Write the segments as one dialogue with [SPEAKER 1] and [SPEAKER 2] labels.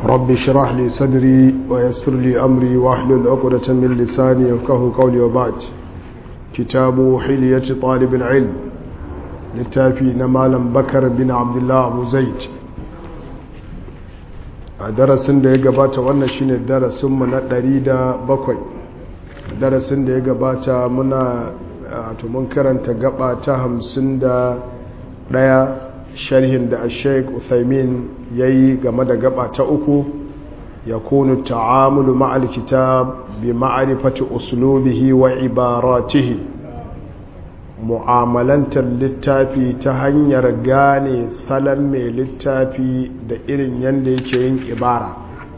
[SPEAKER 1] رب اشرح لي صدري ويسر لي أمري واحلل عقدة من لساني يفقه قولي وبعد كتاب حلية طالب العلم littafi na malam bakar bin abdullah abu zaid a darasin da ya gabata wannan shine darasinmu na ɗari da bakwai darasin da ya gabata muna mun karanta gaba ta hamsin da ɗaya sharhin da sheik uthaymin ya yi game da gaba ta uku ya kunu ta'amulu ma'al kitab bi ma'arifati uslubihi wa ibaratihi mu'amalantar littafi ta hanyar gane salon mai littafi da irin yadda yake yin ibara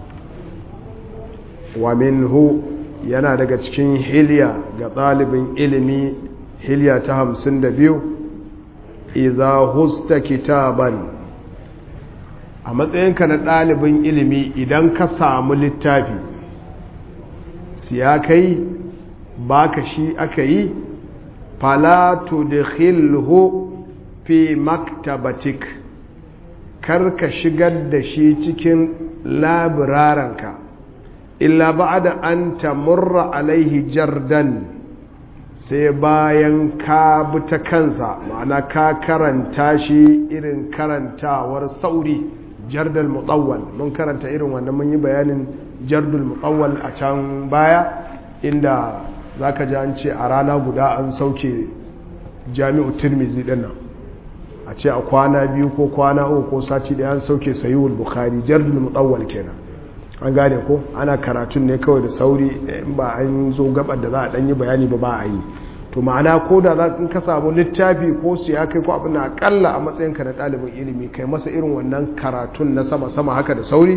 [SPEAKER 1] wa minhu yana daga cikin hilya ga ɗalibin ilimi hilya ta hamsin da biyu iza husta kitaban a matsayinka na ɗalibin ilimi idan ka samu littafi siya kai baka shi aka yi fala tudkhilhu fi maktabatik kar ka shigar da shi cikin labiraranka illa ba'da an tamurra alaihi jardan sai bayan ka bi ta kansa ma'ana ka karanta shi irin karantawar sauri jardal mutawwal mun karanta irin wannan mun yi bayanin jardul mutawwal a can baya inda za ka ji an ce a rana guda an sauke jami'u tirmizi din nan a ce a kwana biyu ko kwana uku ko sati da an sauke sayuwar bukhari jardul mutawwal kenan an gane ko ana karatun ne kawai da sauri in ba an zo gabar da za a dan yi bayani ba ba a yi to ma'ana ko da za in ka samu littafi ko su ya kai ko abin da akalla a matsayin ka na ɗalibin ilimi kai masa irin wannan karatun na sama sama haka da sauri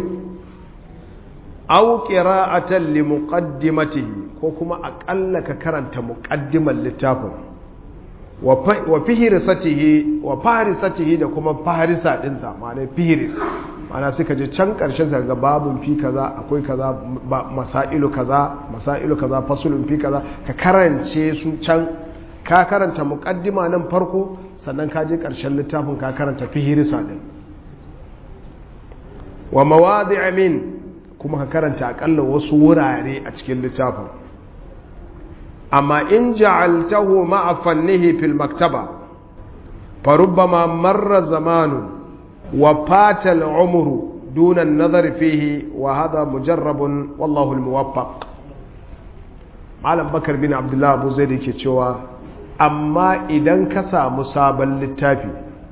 [SPEAKER 1] aw qira'atan li muqaddimatihi ko kuma akalla ka karanta muqaddimar littafin wa fihrisatihi wa farisatihi da kuma farisa dinsa ma'ana fihris ma'ana suka je can karshen sa ga babun fi kaza akwai kaza masailu kaza masailu kaza fasulun fi kaza ka karance su can ka karanta muqaddima nan farko sannan ka je karshen littafin ka karanta fihrisa din wa mawadi'a min kuma ka karanta akalla wasu wurare a cikin littafin amma in ja'altahu ma'a fannihi fil maktaba farubbama marra zamanu wa fata al'umru duna an-nazar fihi wa hadha mujarrabun wallahu al-muwaffaq malam bakar bin abdullah abu zaid yake cewa amma idan ka samu sabon littafi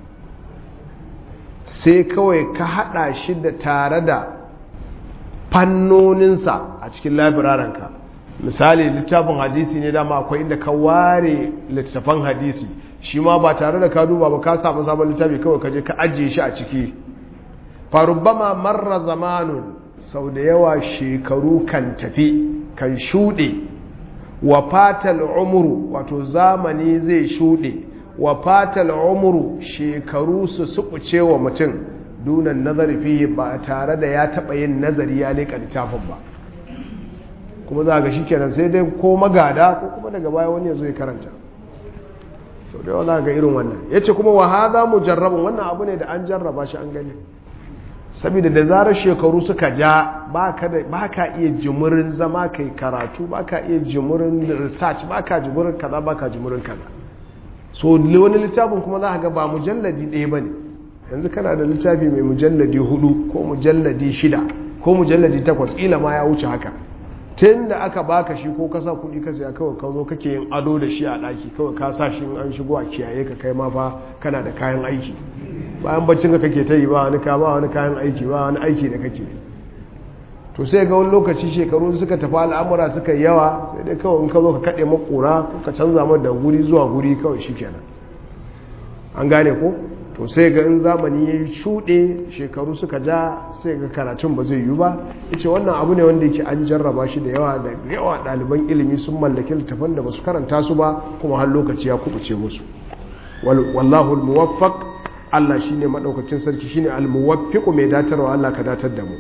[SPEAKER 1] sai kawai ka hada shi da tare da fannoninsa a cikin labirarenka misali littafin hadisi ne dama akwai inda ka ware littafan hadisi shi ma ba tare da ka duba ba ka samu sabon littafi kawai ka je ka ajiye shi a ciki farubbama marra zamanun sau da yawa shekaru kan tafi kan shuɗe wa fatal umuru wato zamani zai shuɗe wa fatal umuru shekaru su suɓuce wa mutum dunan nazari fiye ba tare da ya taɓa yin nazari ya leƙa littafin ba kuma za ga shi kenan sai dai ko magada ko kuma daga baya wani ya zo ya karanta sau da yawa za ga irin wannan ya ce kuma wahaza mu jarrabin wannan abu ne da an jarraba shi an gani saboda da zarar shekaru suka ja ba ka iya jimurin zama kai karatu ba ka iya jimurin research ba ka jimurin kaza ba ka jimurin kaza so wani littafin kuma za ga ba mujalladi ɗaya ba ne yanzu kana da littafi mai mujalladi hudu ko mujalladi shida ko mujalladi takwas ƙila ma ya wuce haka tun da aka baka shi ko kasa kudi ka saya kawai ka zo kake yin ado da shi a ɗaki kawai ka sa shi an shigo a kiyaye ka kai ma fa kana da kayan aiki bayan baccin ka kake ta yi ba wani ka ba wani kayan aiki ba wani aiki da kake to sai ga wani lokaci shekaru suka tafi al'amura suka yawa sai dai kawai in ka zo ka kaɗe makura ko ka canza mar da guri zuwa guri kawai shi kenan an gane ko to sai ga in zamani ya yi shuɗe shekaru suka ja sai ga karatun ba zai yi ba ce wannan abu ne wanda yake an jarraba shi da yawa da yawa ɗaliban ilimi sun mallaki littafan da ba su karanta su ba kuma har lokaci ya kubuce musu wallahu almuwaffaq Allah shine madaukakin sarki shine almuwaffiq mai datarwa Allah ka datar da mu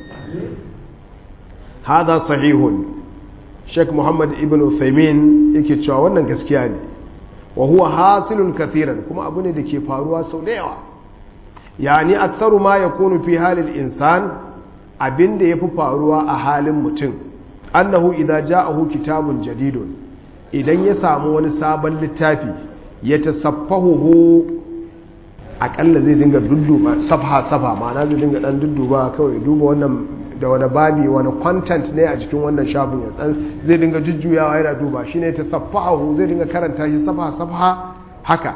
[SPEAKER 1] hada sahihun Sheikh Muhammad ibn Uthaymeen yake cewa wannan gaskiya ne wa huwa hasilun kathiran kuma abu ne da ke faruwa sau da yawa yani aktharu ma yakunu fi halil insan abin da yafi faruwa a halin mutum annahu idza ja'ahu kitabun jadidun idan ya samu wani sabon littafi ya tasaffahu akalla zai dinga dudduba safha safha ma'ana zai dinga dan dudduba kawai duba wannan da wani babi wani content ne a cikin wannan shafin ya dan zai dinga jujjuyawa yana duba shine tasaffahu zai dinga karanta shi safha safha haka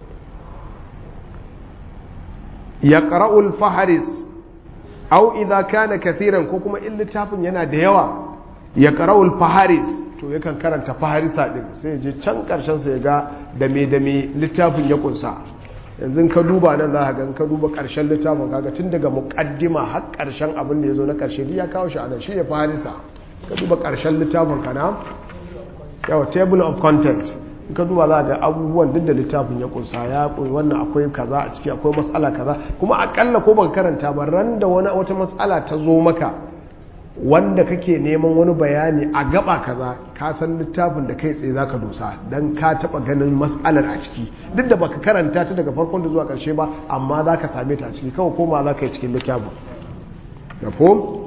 [SPEAKER 1] yaqra'u al-faharis aw idza kana kathiran ko kuma in littafin yana da yawa yaqra'u al-faharis to yakan karanta faharisa din sai ya je can karshen sa ya ga da me da me littafin ya kunsa yanzu ka duba nan za ka ga ka duba karshen littafin kaga tun daga muqaddima har karshen abin da ya zo na karshe ya kawo shi anan shine faharisa ka duba karshen littafin kana yawa table of content in ka duba za ga abubuwan duk da littafin ya kunsa ya koyi wannan akwai kaza a ciki akwai matsala kaza kuma akalla ko baka karanta ba ran da wani wata matsala ta zo maka wanda kake neman wani bayani a gaba kaza ka san littafin da kai tsaye zaka dosa dan ka taba ganin matsalar a ciki duk da baka karanta ta daga farkon da zuwa karshe ba amma zaka same ta a ciki kawai koma zaka yi cikin littafin da ko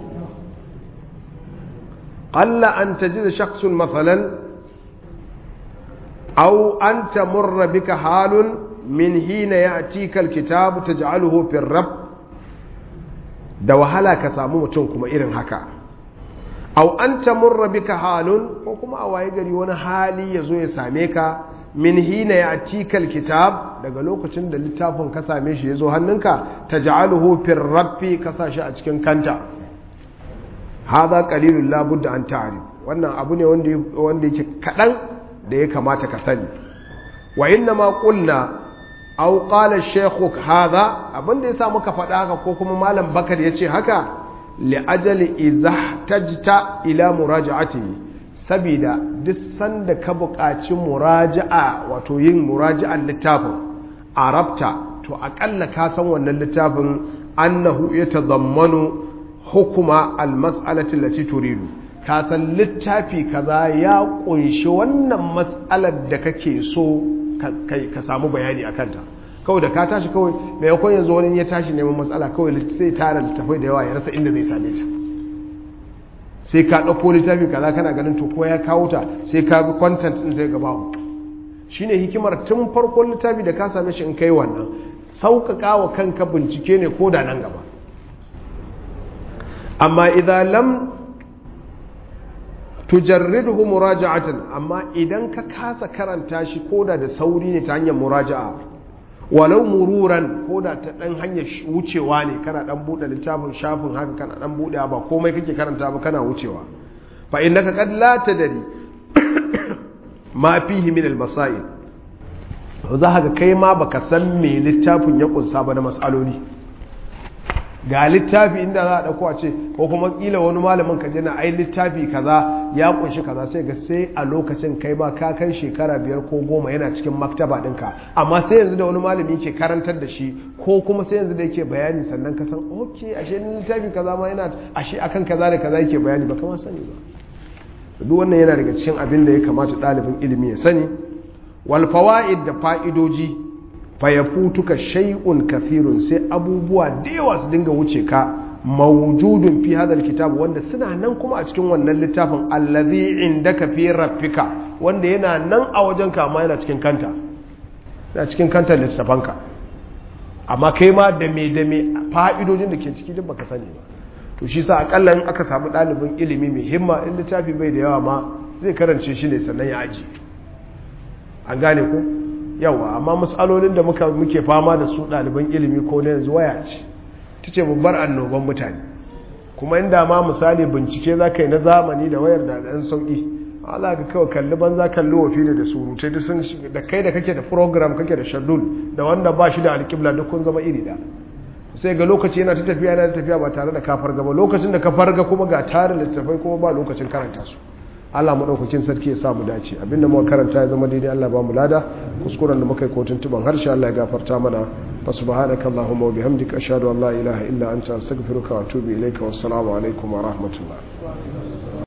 [SPEAKER 1] qalla an tajid shakhsun mathalan aw an tamurra bika halun min hina ya'tika alkitab taj'aluhu fi ar da wahala ka samu mutum kuma irin haka au an tamurra bika halun ko kuma a waye gari wani hali ya zo ya same ka min hina ya tikal kitab daga lokacin da littafin ka same shi ya zo hannunka ta ja'aluhu fir rabbi ka sa shi a cikin kanta hadha qalilun la budda an ta'rif wannan abu ne wanda wanda yake kadan da ya kamata ka sani wa inna ma qulna aw qala shaykh hadha abinda yasa muka faɗa haka ko kuma malam bakar yace haka li ajali izahtajta ila muraja'ati sabida duk sanda ka buƙaci muraja'a wato yin muraja'an littafin arabta to akalla ka san wannan littafin annahu yatadammanu hukuma almas'alati allati turidu ka san littafi kaza ya kunshi wannan mas'alar da kake so ka samu bayani a kanta kawai da ka tashi kawai maimakon yanzu wani ya tashi neman matsala kawai sai tara littafai da yawa ya rasa inda zai same ta sai ka ɗauko littafi kaza kana ganin to ko ya kawo ta sai ka bi content din sai gaba ku shine hikimar tun farkon littafi da ka same shi in kai wannan sauƙaƙa wa kanka bincike ne ko da nan gaba amma idan lam tujarridhu muraja'atan amma idan ka kasa karanta shi koda da sauri ne ta hanyar muraja'a walau mururan koda ta dan hanyar wucewa ne kana dan bude littafin shafin haka kana dan bude ba komai kake karanta ba kana wucewa fa innaka qad la tadri ma fihi min al-masail za ka kai ma baka san me littafin ya kunsa ba na masaloli ga littafi inda za a ɗauko a ce ko kuma ƙila wani malamin ka je na ai littafi kaza ya kunshi kaza sai ga sai a lokacin kai ma ka kai shekara biyar ko goma yana cikin maktaba ɗinka amma sai yanzu da wani malami ke karantar da shi ko kuma sai yanzu da yake bayani sannan ka san ok ashe littafi kaza ma yana ashe akan kaza da kaza yake bayani ba kama sani ba duk wannan yana daga cikin abin da ya kamata ɗalibin ilimi ya sani wal fawaid da fa'idoji fayafutuka shay'un kathirun sai abubuwa da yawa su dinga wuce ka mawjudun fi hadal kitab wanda suna nan kuma a cikin wannan littafin allazi indaka fi raffika wanda yana nan a wajen ka amma yana cikin kanta yana cikin kanta littafanka amma kai ma da me da me fa'idojin da ke ciki duk baka sani ba to shi sa akalla in aka samu ɗalibin ilimi mai himma in littafi bai da yawa ma zai karance shi ne sannan ya aji an gane ko yawa amma matsalolin da muka muke fama da su ɗaliban ilimi ko na yanzu waya ce ta ce babbar annoban mutane kuma inda ma misali bincike za ka yi na zamani da wayar da ɗan sauƙi ala ka kawai kalli banza kalli wafi da surutai duk sun da kai da kake da program kake da shadul da wanda ba shi da alƙibla duk kun zama iri da sai ga lokaci yana ta tafiya yana ta tafiya ba tare da ka farga ba lokacin da ka farga kuma ga tarin littattafai kuma ba lokacin karanta su Allah maɗaukakin sarki ya samu dace abinda muka karanta ya zama daidai Allah ba mu lada kuskuren da muka yi kotun tuban harshe Allah ya gafarta mana fa subhanaka allahumma wa bihamdika ashhadu an la ilaha illa anta astaghfiruka wa atubu ilayka wassalamu alaikum wa rahmatullah